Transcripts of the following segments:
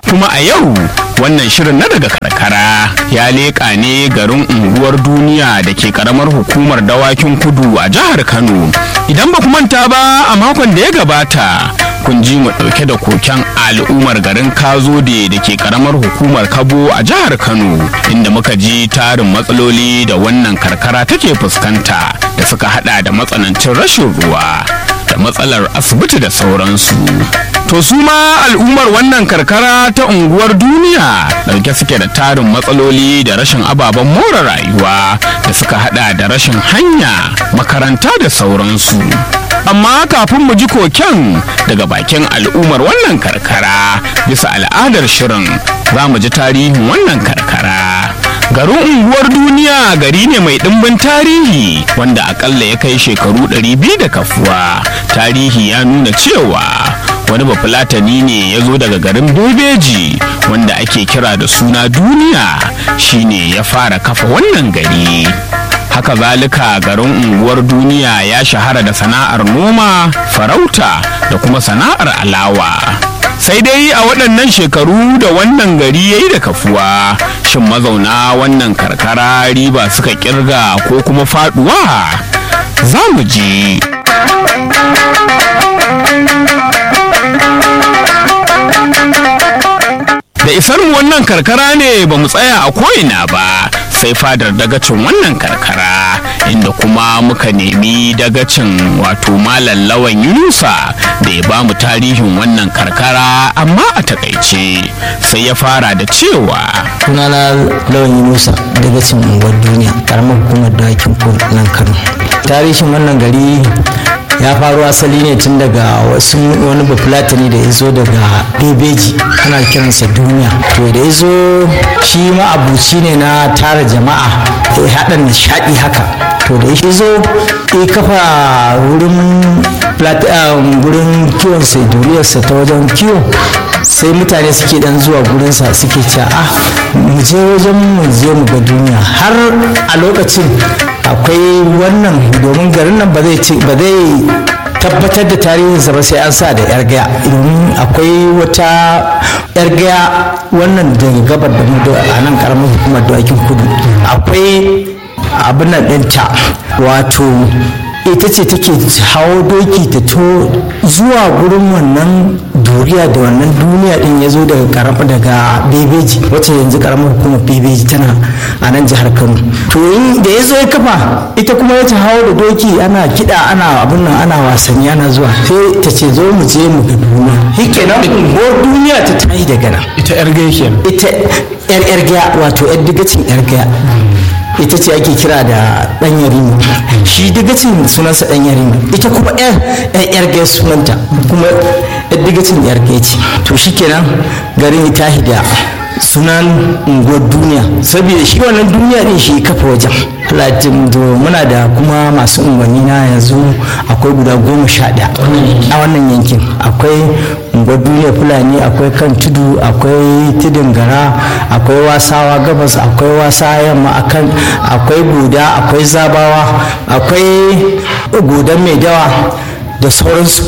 kuma a yau wannan shirin na daga karkara ya leƙa ne garin unguwar duniya da ke karamar hukumar dawakin kudu a jihar kano idan ba ku manta ba a makon da ya gabata kun ji mu ɗauke da koken al'ummar garin kazode da ke karamar hukumar kabo a jihar kano inda muka ji tarin matsaloli da wannan karkara take fuskanta da suka hada da matsanancin rashin ruwa da matsalar asibiti da sauransu to su ma al'ummar wannan karkara ta unguwar duniya ɗauke suke da tarin matsaloli da rashin ababen more rayuwa da suka hada da rashin hanya makaranta da sauransu amma kafin mu ji koken daga bakin al'ummar wannan karkara bisa al'adar shirin za mu ji tarihin wannan karkara garin unguwar duniya gari ne mai ɗimbin tarihi wanda akalla ya kai shekaru 200 da kafuwa tarihi ya nuna cewa wani bafulatani ne ya zo daga garin bebeji wanda ake kira da suna duniya shine ya fara kafa wannan gari haka zalika garin unguwar duniya ya shahara da sana'ar noma farauta da kuma sana'ar alawa sai dai a waɗannan shekaru da wannan gari ya yi da kafuwa shin mazauna wannan karkara riba suka kirga ko kuma faduwa za mu ji da isar mu wannan karkara ne ba mu tsaya a ko'ina ba sai fadar dagacin wannan karkara inda kuma muka nemi dagacin wato malam lawan yunusa da ya bamu tarihin wannan karkara amma a takaice sai ya fara da cewa sunana lawan yunusa dagacin unguwar duniya karamar hukumar dakin nan kano tarihin wannan gari ya faru asali ne tun daga wasu wani bafulatani da ya zo daga bebeji ana kiransa duniya to da ya zo shi ma abuci ne na tara jama'a ya haɗa nishaɗi haka to da ya zo ya kafa wurin wurin kiwon sai duriyarsa ta wajen kiwo sai mutane suke dan zuwa gurinsa suke cewa ah mu je wajen mu je mu ga duniya har a lokacin akwai wannan domin garin nan ba zai ba zai tabbatar da tarihinsa ba sai an sa da yar gaya domin akwai wata yar gaya wannan daga gabar da a nan karamar hukumar dawakin kudu akwai abin nan ɗinta wato ita ce take hawo doki ta to zuwa gurin wannan duriya da wannan duniya din ya zo daga karama daga bebeji wacce yanzu karamar hukumar bebeji tana a nan jihar kano to da ya zo ya kafa ita kuma ya hawo da doki ana kiɗa ana abin nan ana wasanni ana zuwa sai ta ce zo mu je mu ga duniya shi nan ko duniya ta tayi daga nan ita yar gaya ita yar yar gaya wato yar digacin yar gaya ita ce ake kira da dan yarima shi digacin sunansa dan yarima ita kuma yar yar gaya sunanta kuma yar digacin yar gaya ce to shikenan garin ya tahi da sunan unguwar duniya saboda shi wannan duniya din shi kafa wajen latin do muna da kuma masu unguwanni na yanzu akwai guda goma sha ɗaya a wannan yankin akwai unguwar duniya fulani akwai kan tudu akwai tudun gara akwai wasawa gabas akwai wasa yamma akan akwai guda akwai zabawa akwai gudan mai dawa da sauransu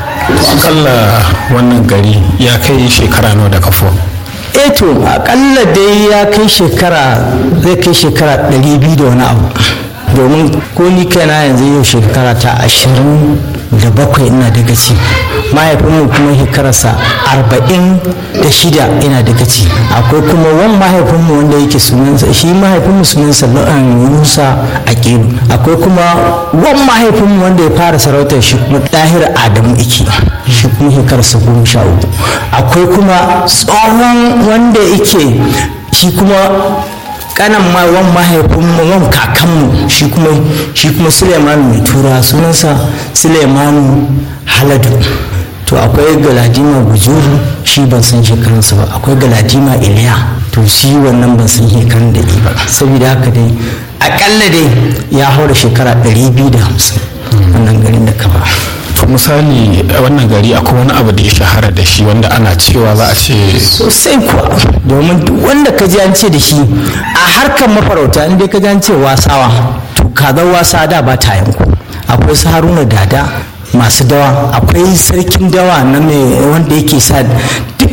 akalla wannan gari ya kai shekara nawa da kafo eh to akalla dai ya kai shekara zai kai shekara 200 da wani abu domin ko ni kaina yanzu yau shekara ta ashirin da bakwai ina daga ci mahaifinmu kuma shekararsa arba'in da shida ina daga ci akwai kuma wan mahaifinmu wanda yake sunansa shi mahaifinmu sunansa musa a kelu akwai kuma wan mahaifinmu wanda ya fara sarautar shi kuma ɗahir adamu iki shi kuma shekararsa goma sha uku akwai kuma tsohon wanda yake shi kuma kanan ma wan mahaifin wan kakanmu shi kuma shi kuma Suleiman mai tura sunansa Suleiman Haladu to akwai Galadima Bujuru shi ban san shekarunsa ba akwai Galadima Iliya to shi wannan ban san shekarun da ba saboda haka dai akalla dai ya haura shekara 250 wannan garin da kaba to misali wannan gari akwai wani abu da ya shahara da shi wanda ana cewa za a ce sosai kuwa domin duk wanda ka ji an ce da shi a harkar mafarauta in dai ka ji an ce wasawa to kazar wasa da ba ta yanku akwai su haruna dada masu dawa akwai sarkin dawa na mai wanda yake sa duk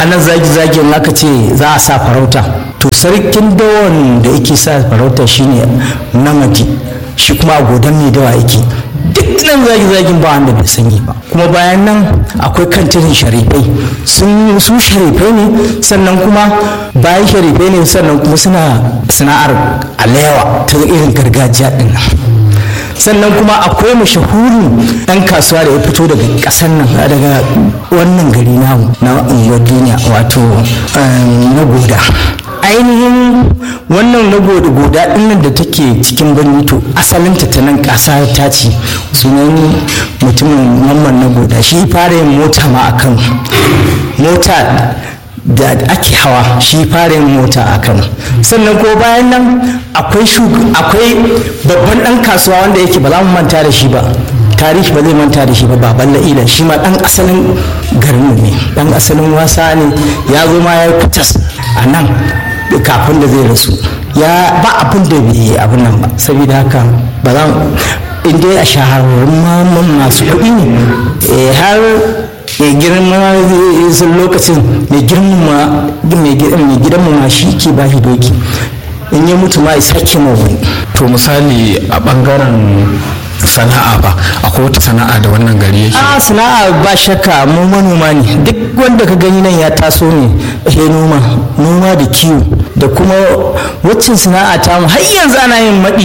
anan zagi-zagin aka ce za a sa farauta to sarkin dawan da yake sa farauta shine namadi shi kuma a godon mai dawa yake duk nan zagi-zagin ba wanda bai sani ba kuma bayan nan akwai kantirin sharifai sun su sharifai ne sannan kuma bayan sharifai ne sannan kuma suna sana'ar alewa ta irin gargajiya din nan sannan kuma akwai mashahurin ɗan kasuwa da ya fito daga ƙasar nan daga wannan gari namu na unguwar duniya wato na goda ainihin wannan na goda goda ɗinnan da take cikin birni to asalinta ta nan ƙasa ta ce sunan mutumin mamman na goda shi fara yin mota ma a kano mota da ake hawa shi fara yin mota a kano sannan ko bayan nan akwai akwai babban dan kasuwa wanda yake ba za mu manta da shi ba tarihi ba zai manta da shi ba baban la'ila shi ma dan asalin garin ne dan asalin wasa ne ya zo ma ya yi fitas a nan kafin da zai rasu ya ba abin da bai yi abin nan ba saboda haka ba za in dai a shahararrun masu kuɗi ne har mai girma sun lokacin mai girma mai gidan ma shi ke ba shi doki in ya mutu ma ya sake ma wani to misali a bangaren sana'a ba akwai wata sana'a da wannan gari yake a sana'a ba shakka mu manoma ne duk wanda ka gani nan ya taso ne he noma noma da kiwo da kuma waccan sana'a ta mu har yanzu ana yin maɗi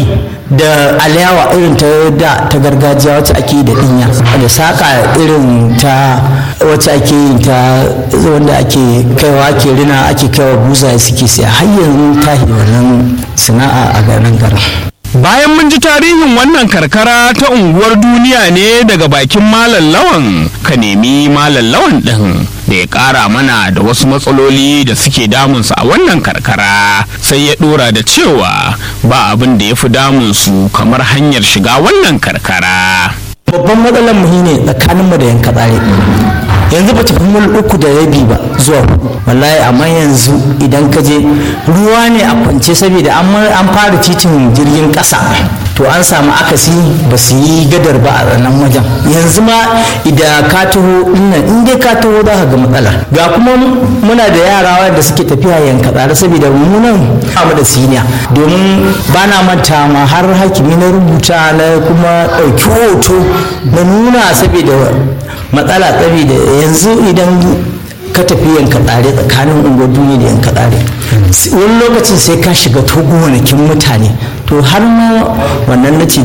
da alayawa irin ta da ta gargajiya wacce ake da dinya da saka irin ta wacce ake yin ta wanda ake kaiwa ake rina ake kaiwa buza suke siya har yanzu ta wannan sana'a a garin garin Bayan mun ji tarihin wannan karkara ta unguwar duniya ne daga bakin Malam Lawan ka nemi Malam Lawan ɗin da ya ƙara mana da wasu matsaloli da suke damunsu a wannan karkara sai ya ɗora da cewa ba abin da ya fi damunsu kamar hanyar shiga wannan karkara. Babban matsalar mu ne tsakaninmu da yanka tsare. yanzu ba tafi mil uku da rabi ba zuwa wallahi amma yanzu idan ka je ruwa ne a kwance saboda an fara titin jirgin ƙasa to an samu akasi ba su yi gadar ba a nan wajen yanzu ma idan ka taho nan in dai ka taho za ka ga matsala ga kuma muna da yara wanda suke tafiya yanka tsare saboda mu nan mu da siniya domin ba na manta ma har hakimi na rubuta na kuma ɗauki hoto na nuna saboda matsala saboda yanzu idan ka tafi yanka tsare tsakanin unguwar duniya da yanka tsare wani lokacin sai ka shiga togo wanakin mutane to har ma wannan na ce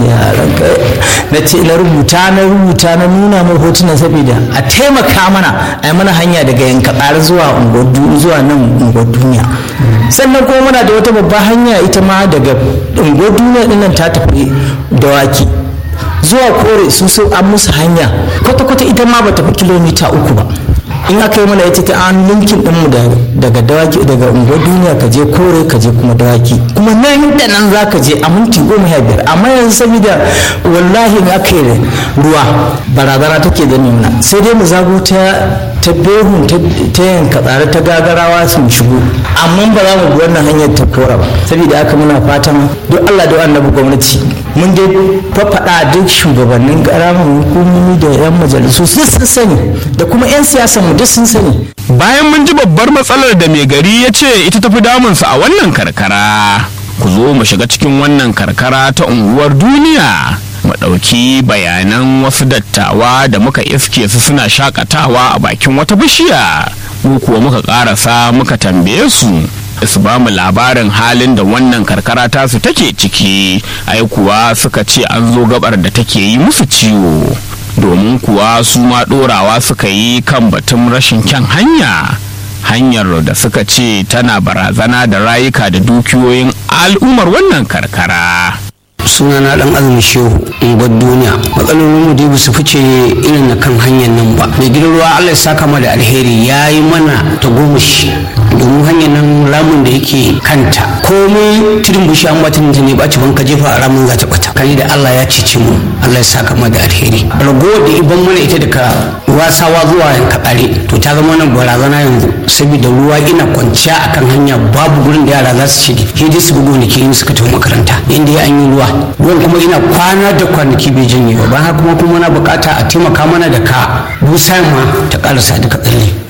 na ce na rubuta na rubuta na nuna mai hotuna saboda a taimaka mana a yi mana hanya daga yanka tsare zuwa zuwa nan unguwar duniya sannan kuma muna da wata babbar hanya ita ma daga unguwar duniya dinnan ta tafi dawaki zuwa kore su sun an musu hanya kwata-kwata ita ma ba tafi kilomita uku ba in aka yi mana ita ta an linkin ɗinmu daga dawaki daga unguwar duniya ka je kore ka je kuma dawaki kuma nan da nan za ka je a minti goma sha biyar amma yanzu saboda wallahi in aka yi ruwa barazana take da nuna sai dai mu zago ta ta behun ta yanka tsare ta gagarawa su shigo amma ba za mu bi wannan hanyar ta kora ba saboda haka muna fatan duk Allah da annabi gwamnati mun dai fafaɗa duk shugabannin ƙaramin hukumomi da 'yan majalisu sun sun sani da kuma 'yan siyasan mu duk sun sani bayan mun ji babbar matsalar da mai gari ya ce ita tafi damunsa a wannan karkara ku zo mu shiga cikin wannan karkara ta unguwar duniya mu ɗauki bayanan wasu dattawa da muka iske su suna shakatawa a bakin wata bishiya mu kuwa muka ƙarasa muka tambaye su su ba mu labarin halin da wannan karkara tasu take ciki ai kuwa suka ce an zo gabar da take yi musu ciwo domin kuwa su ma ɗorawa suka yi kan batun rashin kyan hanya hanyar da suka ce tana barazana da rayuka da dukiyoyin al'ummar wannan karkara sunana dan azumi shehu unguwar duniya matsalolin mu dai ba su fice irin na kan hanyar nan ba mai gidan ruwa allah ya saka ma da alheri ya yi mana ta gomashi domin hanyar nan ramin da yake kanta komai tudun bushi an bata ta ne baci ban ka jefa a ramin za ta bata kani da allah ya cici mu allah ya saka ma da alheri ragowar da iban mana ita daga wasawa zuwa yanka tsare to ta zama nan barazana yanzu saboda ruwa ina kwanciya akan hanya babu gurin da yara za su shige sai dai su bugu gonaki in suka tafi makaranta inda ya an yi ruwa ruwan kuma ina kwana da kwanaki bai janye ba bayan kuma kuma na bukata a taimaka mana da ka busa ma ta karasa duka tsalle wannan ita ce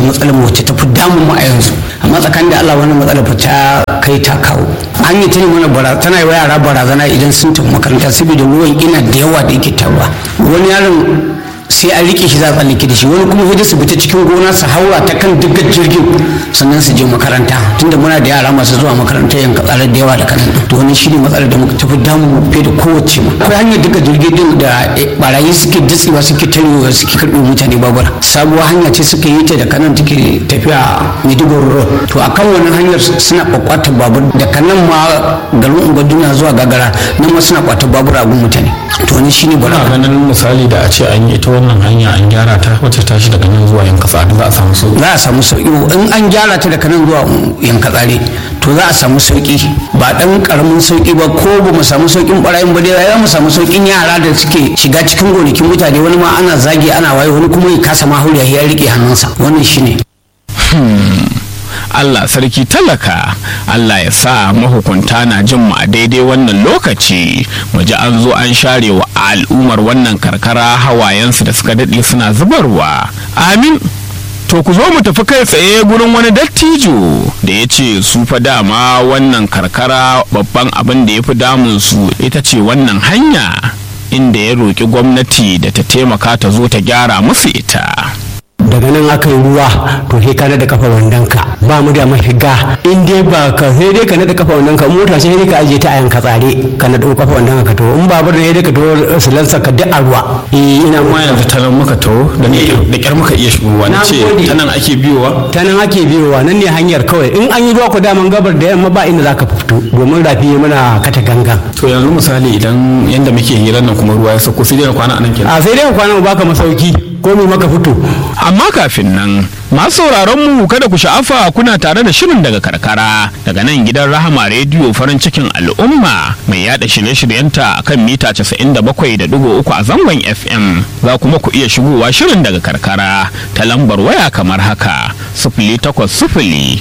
matsalar mu wacce ta fi damun mu a yanzu amma tsakanin da Allah wannan matsalar fa ta kai ta kawo an yi ta ne mana bara tana yi wa yara barazana idan sun tafi makaranta saboda ruwan ina da yawa da yake taruwa wani yaron sai an rike shi za a tsallake da shi wani kuma wajen su fita cikin gona su haura ta kan dukkan jirgin sannan su je makaranta tunda muna da yara masu zuwa makaranta yanka tsare da yawa da kanan to wani shi ne matsalar da muka tafi damu fiye da kowace ma akwai hanyar duka jirgin din da barayi suke datsewa suke tarewa suke karɓo mutane babura sabuwar hanya ce suka yi ta da kanan take tafiya maiduguri road to akan wannan hanyar suna kwakwatar babur da kanan ma garin ungwaduna zuwa gagara nan ma suna kwatar babur a gun mutane to wani shi ne Ana ganin misali da a ce an yi ita wannan hanya an gyara ta wacce tashi daga nan zuwa yanka tsadu za a samu sauki. za a samu sauki in an gyara ta daga nan zuwa yanka tsare to za a samu sauki ba dan karamin sauki ba ko ba mu samu saukin barayin ba dai za mu samu saukin yara da suke shiga cikin gonakin mutane wani ma ana zagi ana waye wani kuma ya kasa ma hauriya ya rike hannunsa wannan shine Allah sarki talaka Allah ya sa mahukunta na jin mu a daidai wannan lokaci mu ji an zo an share wa al'ummar wannan karkara hawayensu da suka daɗe suna zubarwa amin to ku zo mu tafi kai tsaye gurin wani dattijo da ya ce su fa dama wannan karkara babban abin da ya fi damun su ita ce wannan hanya inda ya roƙi gwamnati da ta taimaka ta zo ta gyara musu ita daga nan aka yi ruwa to sai ka da kafa wandonka ba mu da mafiga in dai ba ka sai dai ka nada kafa wandonka mota sai dai ka ajiye ta a yanka tsare ka nada kafa wandonka ka to in babur ne dai ka to silansa ka duk a ruwa eh ina Kuma yanzu ta nan muka taho da ne da kyar muka iya shigowa na Na ce gode. ta nan ake biyowa. ta nan ake biyowa nan ne hanyar kawai in an yi ruwa ku daman gabar da yamma ba inda za ka fito domin rafi muna kata gangan To yanzu misali idan yanda muke hirar nan kuma ruwa ya sauko sai dai na kwana a nan kenan. a sai dai ka kwana mu baka masauki ko mu maka fito amma kafin nan masu sauraron mu kada ku sha'afa kuna tare da shirin daga karkara daga nan gidan rahama rediyo farin cikin al'umma mai yada shirye-shiryenta akan mita 97.3 a zangon fm za kuma ku iya shigowa shirin daga karkara ta lambar waya kamar haka 0800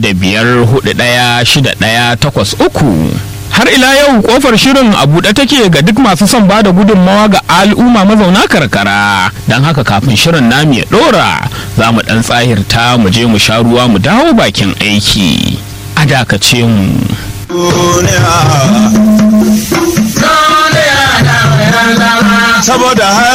6541 har ila yau kofar shirin a buɗe take ga duk masu son ba da gudunmawa ga al'umma mazauna karkara don haka kafin shirin namu ya ɗora za mu ɗan tsahirta mu je mu sha ruwa mu dawo bakin aiki a dakace mu saboda